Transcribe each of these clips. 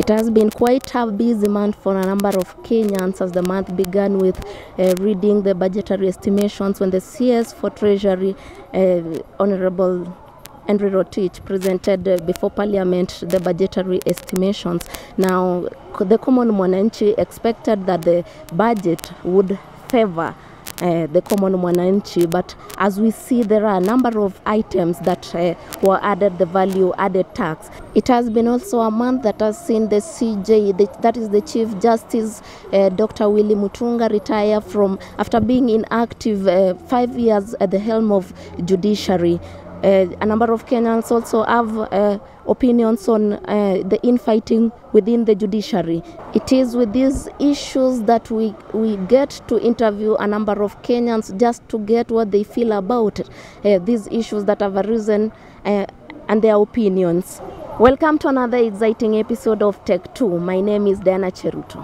It has been quite a busy month for a number of Kenyans as the month began with uh, reading the budgetary estimations when the CS for Treasury, uh, Honorable Henry Rotich, presented uh, before Parliament the budgetary estimations. Now, c- the common mwananchi expected that the budget would favor uh, the common mwananchi but as we see there are a number of items that uh, were added the value added tax it has been also a month that has seen the cj the, that is the chief justice uh, dr willy mutunga retire from after being inactive uh, five years at the helm of judiciary uh, a number of Kenyans also have uh, opinions on uh, the infighting within the judiciary. It is with these issues that we, we get to interview a number of Kenyans just to get what they feel about uh, these issues that have arisen uh, and their opinions. Welcome to another exciting episode of Tech 2. My name is Diana Cheruto.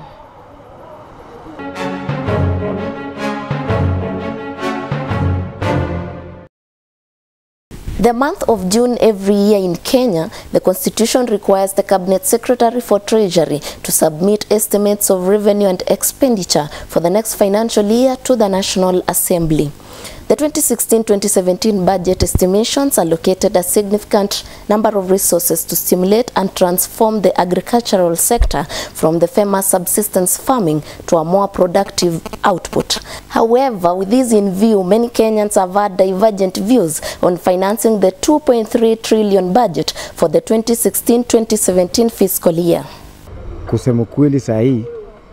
The month of June every year in Kenya, the constitution requires the cabinet secretary for treasury to submit estimates of revenue and expenditure for the next financial year to the National Assembly. The 2016-2017 budget estimations allocated a significant number of resources to stimulate and transform the agricultural sector from the famous subsistence farming to a more productive output. However, with this in view, many Kenyans have had divergent views on financing the 2.3 trillion budget for the 2016-2017 fiscal year. Kusema kweli, saa hii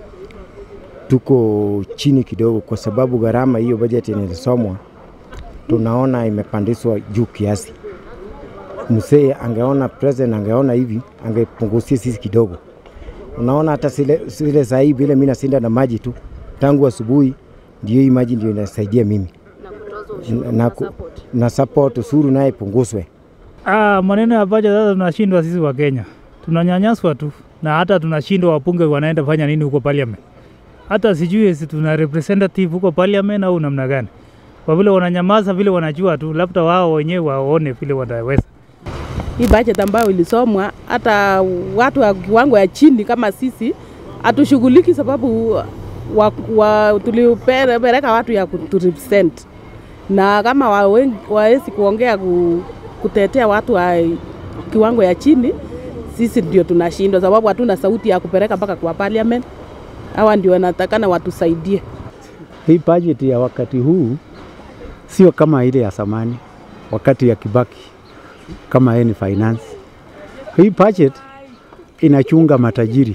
tuko chini kidogo, kwa sababu gharama hiyo bajeti inasomwa tunaona imepandishwa juu kiasi. Msee angeona president angeona hivi, angepungusia sisi kidogo. Unaona hata sile, sile saa hii vile mimi nasinda na maji tu tangu asubuhi, ndio hii maji ndio inasaidia mimi na, na, ku- na support ushuru naye punguzwe. Ah, maneno ya budget sasa tunashindwa sisi wa Kenya. Tunanyanyaswa tu na hata tunashindwa wapunge wanaenda fanya nini huko parliament. Hata sijui si tuna representative huko parliament au namna gani. Kwa vile wananyamaza vile wanajua tu, labda wao wenyewe waone vile wataweza. hii budget ambayo ilisomwa, hata watu wa kiwango ya chini kama sisi hatushughuliki, sababu wa, wa, tulipeleka watu ya kuturepresent, na kama wawe- wawezi kuongea ku, kutetea watu wa kiwango ya chini, sisi ndio tunashindwa, sababu hatuna sauti ya kupeleka mpaka kwa parliament. Hawa ndio wanatakana watusaidie. Hii budget ya wakati huu sio kama ile ya zamani, wakati ya Kibaki, kama yeye ni finance. Hii budget inachunga matajiri,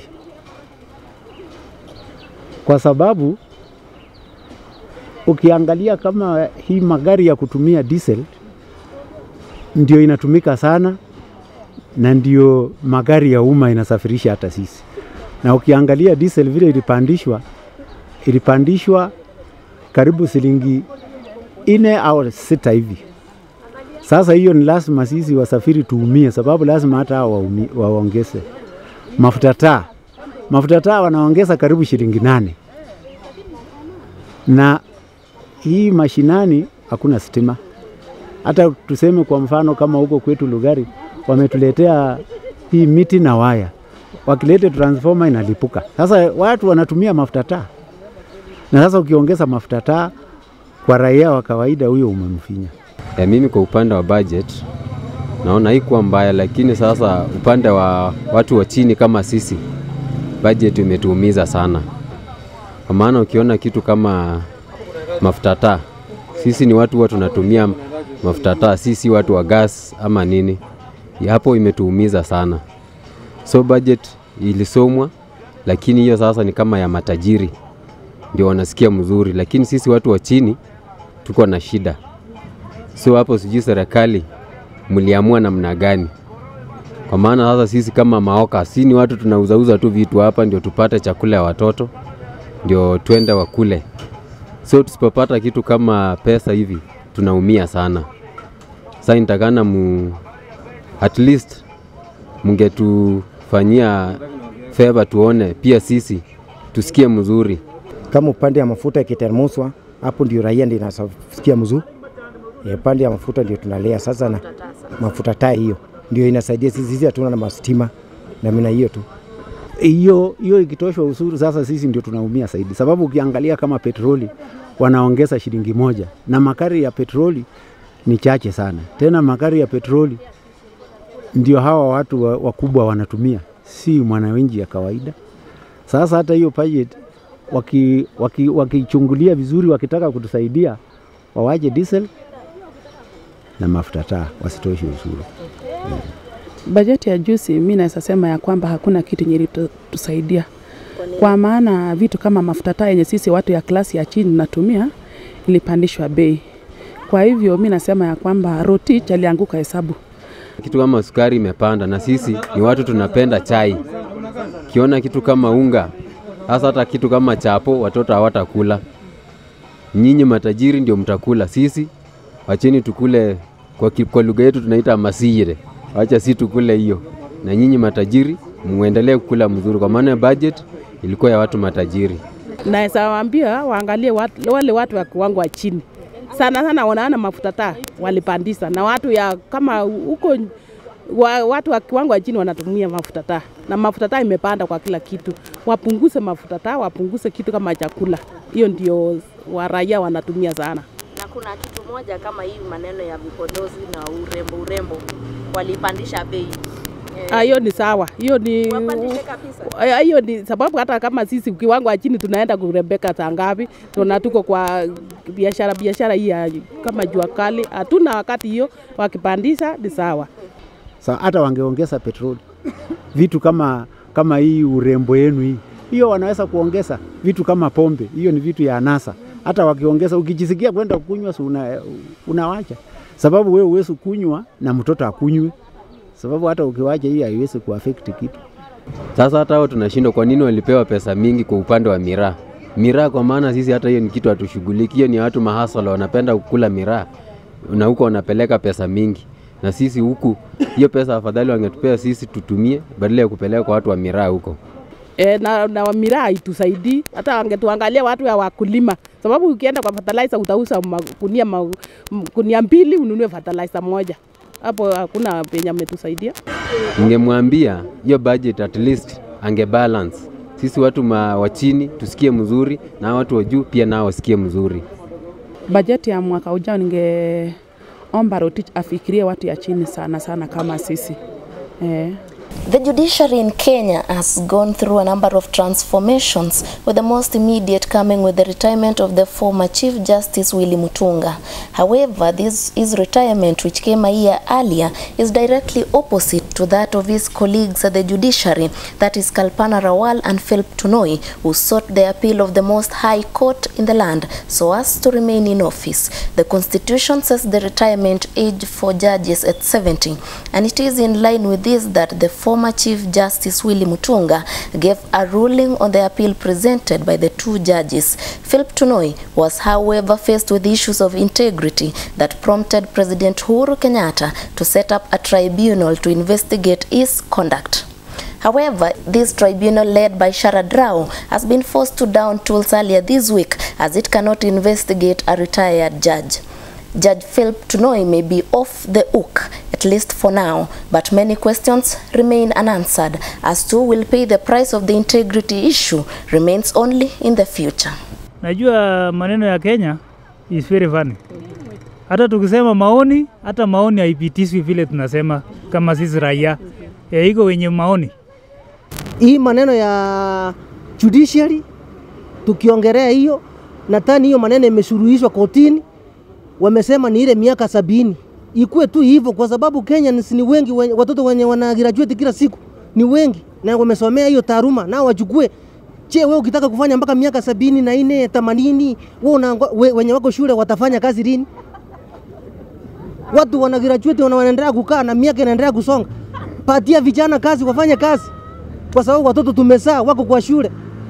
kwa sababu ukiangalia kama hii magari ya kutumia diesel ndio inatumika sana na ndio magari ya umma inasafirisha hata sisi, na ukiangalia diesel vile ilipandishwa ilipandishwa karibu shilingi ine au sita hivi. Sasa hiyo ni lazima sisi wasafiri tuumie, sababu lazima hata hao waumi- waongeze mafuta taa. Mafuta taa wanaongeza karibu shilingi nane, na hii mashinani hakuna stima. Hata tuseme kwa mfano kama huko kwetu Lugari wametuletea hii miti na waya, wakilete transformer inalipuka. Sasa watu wanatumia mafuta taa na sasa ukiongeza mafuta taa kwa raia wa kawaida, huyo umemfinya. E, mimi kwa upande wa budget naona haikuwa mbaya, lakini sasa upande wa watu wa chini kama sisi budget imetuumiza sana, kwa maana ukiona kitu kama mafuta taa, sisi ni watu huwa tunatumia mafuta taa, sisi watu wa gas ama nini, hapo imetuumiza sana. So budget ilisomwa, lakini hiyo sasa ni kama ya matajiri ndio wanasikia mzuri, lakini sisi watu wa chini tuko na shida. So hapo sijui serikali mliamua namna gani? Kwa maana sasa sisi kama maoka, si ni watu tunauzauza tu vitu hapa ndio tupate chakula ya watoto, ndio twende wakule. So tusipopata kitu kama pesa hivi tunaumia sana. Sasa nitakana mu at least mungetufanyia favor tuone pia sisi tusikie mzuri. Kama upande ya mafuta ikiteremshwa, hapo ndio raia ndio inasikia mzuri. Ya upande ya mafuta ndio tunalea sasa, na mafuta taa hiyo ndio inasaidia sisi. Sisi hatuna na mastima na mina hiyo tu. hiyo hiyo ikitoshwa ushuru, sasa sisi ndio tunaumia zaidi, sababu ukiangalia kama petroli wanaongeza shilingi moja na makari ya petroli ni chache sana. Tena makari ya petroli ndio hawa watu wa- wakubwa wanatumia, si mwananchi ya kawaida. Sasa hata hiyo budget waki, waki, wakichungulia vizuri, wakitaka kutusaidia wawaje diesel na mafuta taa, wasitoshe ushuru. Bajeti ya juzi mi naweza sema ya kwamba hakuna kitu yenye ilitusaidia kwa maana vitu kama mafuta taa yenye sisi watu ya klasi ya chini tunatumia ilipandishwa bei. Kwa hivyo mi nasema ya kwamba Rotich alianguka hesabu. Kitu kama sukari imepanda, na sisi ni watu tunapenda chai. Kiona kitu kama unga, hasa hata kitu kama chapo, watoto hawatakula. Nyinyi matajiri ndio mtakula, sisi wacheni tukule kwa, ki- kwa lugha yetu tunaita masire, wacha si tukule hiyo, na nyinyi matajiri muendelee kukula mzuri, kwa maana budget ilikuwa ya watu matajiri. Naweza waambia waangalie watu, wale watu wa kiwango wa chini sana sana, wanaona mafuta taa walipandisha, na watu ya kama huko wa, watu wa kiwango wa chini wanatumia mafuta taa, na mafuta taa imepanda kwa kila kitu. Wapunguze mafuta taa, wapunguze kitu kama chakula. Hiyo ndio wa raia wanatumia sana. na kuna kitu moja kama hii maneno ya vipodozi na urembo urembo walipandisha bei Ah, hiyo ni sawa, hiyo ni wapandishe kabisa Ah, hiyo ni sababu hata kama sisi kiwango wa chini tunaenda kurembeka saa ngapi, tuna tuko kwa biashara biashara hii ya kama jua kali, hatuna wakati hiyo, wakipandisha ni sawa. Sa hata wangeongeza petroli, vitu kama kama hii urembo yenu hii, hiyo wanaweza kuongeza vitu kama pombe, hiyo ni vitu ya anasa. Hata wakiongeza, ukijisikia kwenda kunywa, si una, unawacha, sababu wewe huwezi kunywa na mtoto akunywe, sababu hata ukiwacha hii haiwezi kuaffect kitu. Sasa hata hao tunashindwa, kwa nini walipewa pesa mingi kwa upande wa miraa? Miraa kwa maana sisi hata hiyo ni kitu hatushughuliki, hiyo ni watu mahasala wanapenda kukula miraa na huko wanapeleka pesa mingi, na sisi huku hiyo pesa afadhali wangetupea sisi tutumie badala ya kupeleka kwa watu wa miraa huko. E, na, na miraa haitusaidii hata wangetuangalia watu ya wakulima, sababu ukienda kwa fertilizer utauza magunia ma, gunia mbili ununue fertilizer moja, hapo hakuna penye ametusaidia. Ningemwambia hiyo budget at least ange balance sisi watu ma, wa chini tusikie mzuri na hao watu wa juu pia nao wasikie mzuri. Bajeti ya mwaka ujao ningeomba Rotich afikirie watu ya chini sana sana kama sisi eh. The judiciary in Kenya has gone through a number of transformations, with the most immediate coming with the retirement of the former Chief Justice Willy Mutunga. However, this his retirement, which came a year earlier, is directly opposite to that of his colleagues at the judiciary, that is Kalpana Rawal and Philip Tunoi, who sought the appeal of the most high court in the land so as to remain in office. The constitution says the retirement age for judges at 70, and it is in line with this that the former Chief Justice Willy Mutunga gave a ruling on the appeal presented by the two judges. Philip Tunoi was, however, faced with issues of integrity that prompted President Uhuru Kenyatta to set up a tribunal to investigate his conduct. However, this tribunal led by Sharad Rao has been forced to down tools earlier this week as it cannot investigate a retired judge. Judge Philip Tunoi may be off the hook, at least for now, but many questions remain unanswered as to who will pay the price of the integrity issue remains only in the future. Najua maneno ya Kenya is very funny. Hata tukisema maoni, hata maoni haipitishwi vile tunasema kama sisi raia. E, iko wenye maoni. hii maneno ya judiciary tukiongelea hiyo, nadhani hiyo maneno imesuluhishwa kotini, wamesema ni ile miaka sabini ikuwe tu hivyo, kwa sababu Kenya ni ni wengi wenye, watoto wenye wana graduate kila siku ni wengi na wamesomea hiyo taaluma, nao wachukue. Je, wewe ukitaka kufanya mpaka miaka sabini na nne themanini, wewe unango- we, wenye wako shule watafanya kazi lini? Watu wana graduate wana- wanaendelea kukaa na miaka inaendelea kusonga. Patia vijana kazi, wafanye kazi, kwa sababu watoto tumezaa wako kwa shule.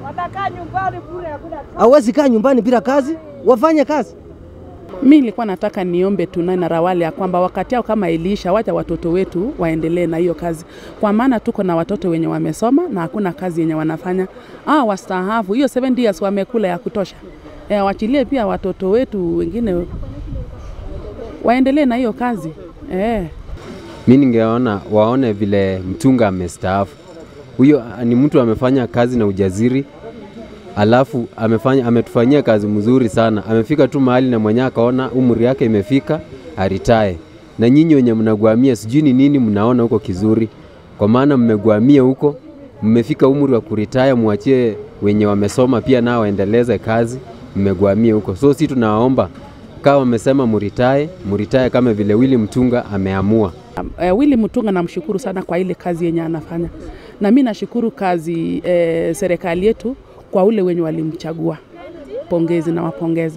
Hawezi kaa nyumbani bila kazi, wafanye kazi. Mi nilikuwa nataka niombe Tunai na Rawali ya kwamba wakati yao kama iliisha, wacha watoto wetu waendelee na hiyo kazi, kwa maana tuko na watoto wenye wamesoma na hakuna kazi yenye wanafanya. Ah, wastaafu hiyo 7 years wamekula ya kutosha. E, wachilie pia watoto wetu wengine waendelee na hiyo kazi e. Mi ningeona waone vile mtunga amestaafu, huyo ah, ni mtu amefanya kazi na ujaziri alafu amefanya ametufanyia kazi mzuri sana. Amefika tu mahali na mwenyewe akaona umri yake imefika aritae. Na nyinyi wenye mnagwamia, sijui ni nini mnaona huko kizuri, kwa maana mmegwamia huko, mmefika umri wa kuritaya, mwachie wenye wamesoma pia nao waendeleze kazi, mmegwamia huko. So si tunawaomba kama wamesema muritae, muritae kama vile Willy Mtunga ameamua. Eh, Willy Mutunga namshukuru sana kwa ile kazi yenye anafanya, na mi nashukuru kazi eh, serikali yetu kwa ule wenye walimchagua. Pongezi na wapongeza.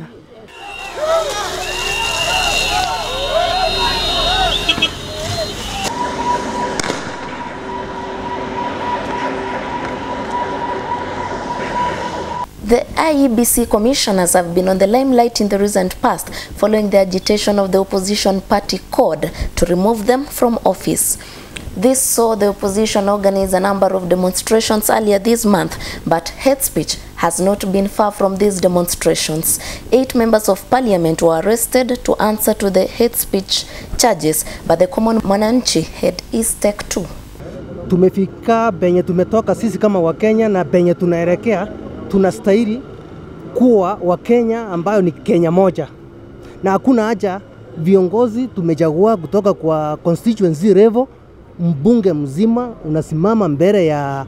The IEBC commissioners have been on the limelight in the recent past following the agitation of the opposition party CORD to remove them from office. This saw the opposition organize a number of demonstrations earlier this month, but hate speech has not been far from these demonstrations. Eight members of parliament were arrested to answer to the hate speech charges, but the common mwananchi had his take too. tumefika penye tumetoka sisi kama Wakenya na penye tunaelekea, tunastahili kuwa Wakenya ambayo ni Kenya moja, na hakuna haja viongozi tumechagua kutoka kwa constituency level, mbunge mzima unasimama mbele ya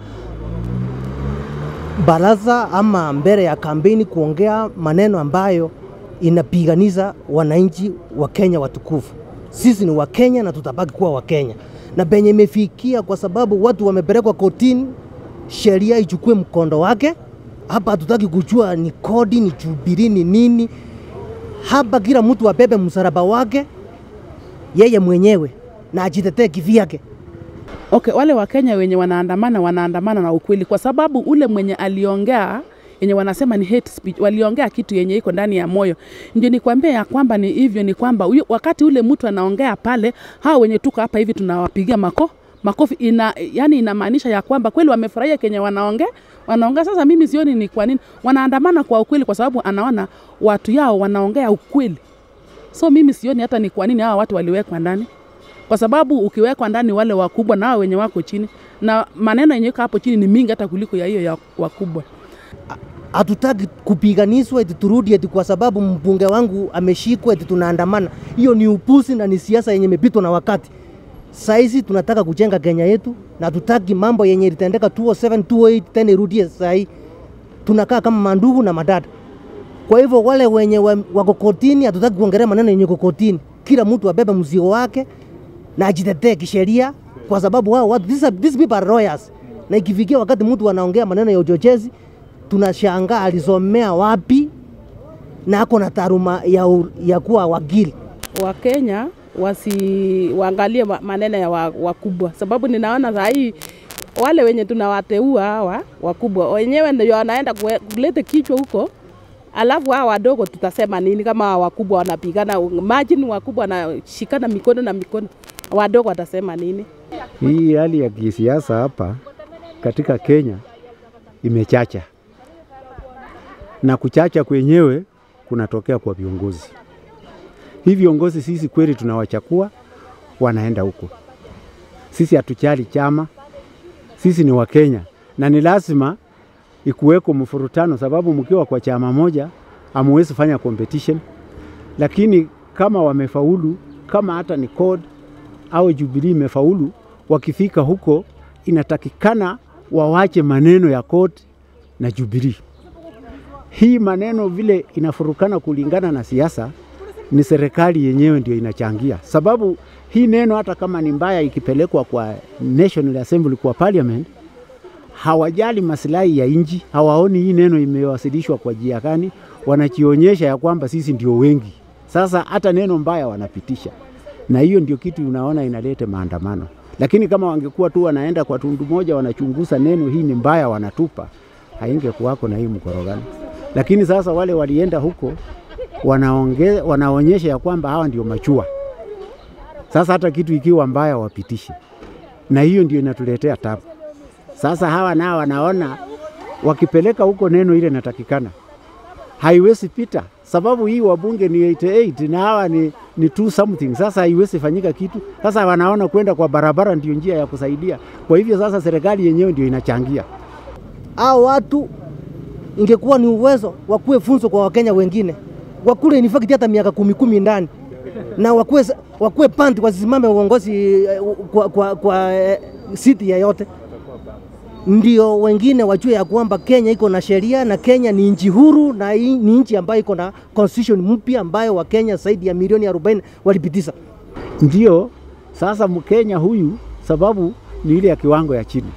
baraza ama mbele ya kampeni kuongea maneno ambayo inapiganisha wananchi wa Kenya watukufu. Sisi ni Wakenya na tutabaki kuwa Wakenya, na penye imefikia, kwa sababu watu wamepelekwa kotini, sheria ichukue mkondo wake. Hapa hatutaki kujua ni kodi, ni Jubilee, ni nini. Hapa kila mtu abebe msalaba wake yeye mwenyewe na ajitetee kivyake. Okay, wale Wakenya wenye wanaandamana wanaandamana na ukweli, kwa sababu ule mwenye aliongea yenye wanasema ni hate speech, waliongea kitu yenye iko ndani ya moyo. Ndio nikwambia ya kwamba ni hivyo, ni kwamba huyo- wakati ule mtu anaongea pale, hao wenye tuko hapa hivi tunawapigia mako makofi ina, yani inamaanisha ya kwamba kweli wamefurahia kenye wanaongea wanaongea. Sasa mimi sioni ni kwa nini wanaandamana kwa ukweli, kwa sababu anaona watu yao wanaongea ukweli. So mimi sioni hata ni kwa nini hawa watu waliwekwa ndani kwa sababu ukiwekwa ndani wale wakubwa na hao wenye wako chini, na maneno yenye iko hapo chini ni mingi hata kuliko ya hiyo ya wakubwa. hatutaki kupiganishwa eti turudi eti kwa sababu mbunge wangu ameshikwa eti tunaandamana. Hiyo ni upusi na ni siasa yenye imepitwa na wakati. Saizi tunataka kujenga Kenya yetu na hatutaki mambo yenye ilitendeka 207 208 tena irudie sahii. Tunakaa kama mandugu na madada. Kwa hivyo wale wenye wa- wako kotini, hatutaki kuongelea maneno yenye iko kotini. Kila mtu abebe mzigo wake na ajitetee kisheria, kwa sababu wao watu these, are, these people are lawyers, na ikifikia wakati mtu anaongea maneno ya uchochezi, tunashangaa alisomea wapi na ako na taaluma ya, u- ya kuwa wakili. Wakenya wasi waangalie ma- maneno ya wa- wakubwa, sababu ninaona saa hii wale wenye tunawateua hawa wakubwa wenyewe ndio wanaenda kue- kulete kichwa huko, alafu hawa wadogo tutasema nini kama hawa wakubwa wanapigana? Imagine wakubwa wanashikana mikono na mikono, wadogo watasema nini? Hii hali ya kisiasa hapa katika Kenya imechacha, na kuchacha kwenyewe kunatokea kwa viongozi. Hii viongozi sisi kweli tunawachakua, wanaenda huko. Sisi hatuchali chama, sisi ni Wakenya na ni lazima ikuweko mfurutano, sababu mkiwa kwa chama moja hamuwezi fanya competition, lakini kama wamefaulu, kama hata ni CORD au Jubilee imefaulu, wakifika huko inatakikana wawache maneno ya CORD na Jubilee. Hii maneno vile inafurukana kulingana na siasa, ni serikali yenyewe ndio inachangia, sababu hii neno hata kama ni mbaya ikipelekwa kwa National Assembly, kwa parliament, hawajali masilahi ya nchi, hawaoni hii neno imewasilishwa kwa njia gani, wanajionyesha ya kwamba sisi ndio wengi. Sasa hata neno mbaya wanapitisha, na hiyo ndio kitu unaona inaleta maandamano. Lakini kama wangekuwa tu wanaenda kwa tundu moja, wanachunguza neno hii ni mbaya, wanatupa, haingekuwako na hii mkorogano. Lakini sasa wale walienda huko wanaonge, wanaonyesha ya kwamba hawa ndio machua. Sasa hata kitu ikiwa mbaya wapitishe, na hiyo ndio inatuletea tabu. Sasa hawa nao wanaona wakipeleka huko neno ile inatakikana, haiwezi pita, sababu hii wabunge ni 88 na hawa ni, ni 2 something. Sasa haiwezi fanyika kitu. Sasa wanaona kwenda kwa barabara ndio njia ya kusaidia. Kwa hivyo sasa serikali yenyewe ndio inachangia. hao watu ingekuwa ni uwezo wakuwe funzo kwa Wakenya wengine, wakule in fact hata miaka kumi kumi ndani na wakuwe, wakuwe panti wasisimame uongozi eh, kwa, kwa, kwa eh, siti yeyote, ndio wengine wajue ya kwamba Kenya iko na sheria na Kenya ni nchi huru na hii ni nchi ambayo iko na constitution mpya ambayo Wakenya zaidi ya milioni 40 walipitisha. Ndio sasa Mkenya huyu sababu ni ile ya kiwango ya chini,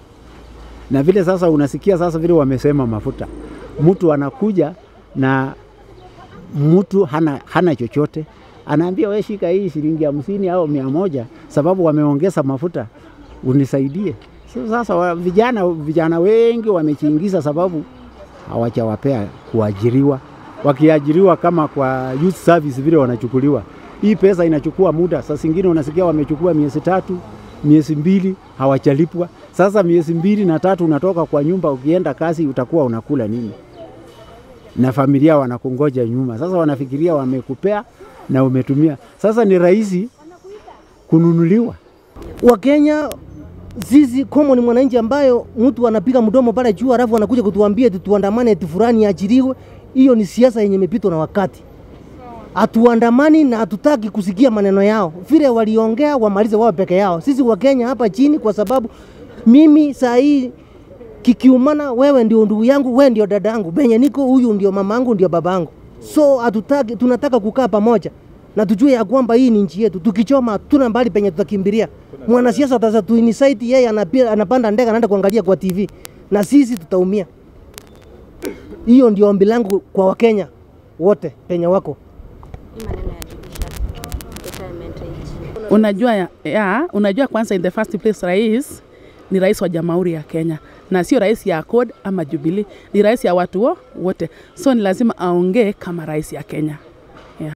na vile sasa unasikia sasa vile wamesema mafuta, mtu anakuja na mtu hana, hana chochote anaambia we shika hii shilingi hamsini au mia moja sababu wameongeza mafuta unisaidie. So, sasa wa, vijana, vijana wengi wamechiingiza sababu hawajawapea kuajiriwa. Wakiajiriwa kama kwa youth service vile wanachukuliwa, hii pesa inachukua muda. Saa zingine unasikia wamechukua miezi tatu, miezi mbili hawachalipwa. Sasa miezi mbili na tatu unatoka kwa nyumba, ukienda kazi utakuwa unakula nini? Na familia wanakungoja nyuma. Sasa wanafikiria wamekupea na umetumia. Sasa ni rahisi kununuliwa. Wakenya sisi common mwananchi ambayo mtu anapiga mdomo pale juu alafu anakuja kutuambia eti tuandamane eti fulani ajiriwe, hiyo ni siasa yenye imepitwa na wakati. Hatuandamani na hatutaki kusikia maneno yao, vile waliongea wamalize wao peke yao. Sisi Wakenya hapa chini, kwa sababu mimi saa hii kikiumana, wewe ndio ndugu yangu, wewe ndio dada yangu, benye niko huyu ndio mama yangu, ndio baba yangu. So hatutaki, tunataka kukaa pamoja na tujue ya kwamba hii ni nchi yetu. Tukichoma hatuna mbali penye tutakimbilia. Mwanasiasa ataweza tuinisight yeye anapia, anapanda ndege anaenda kuangalia kwa TV na sisi tutaumia. Hiyo ndio ombi langu kwa Wakenya wote penye wako. Unajua ya, ya, unajua kwanza in the first place rais ni rais wa Jamhuri ya Kenya na sio rais ya CORD ama Jubilee, ni rais ya watu wo- wote, so ni lazima aongee kama rais ya Kenya.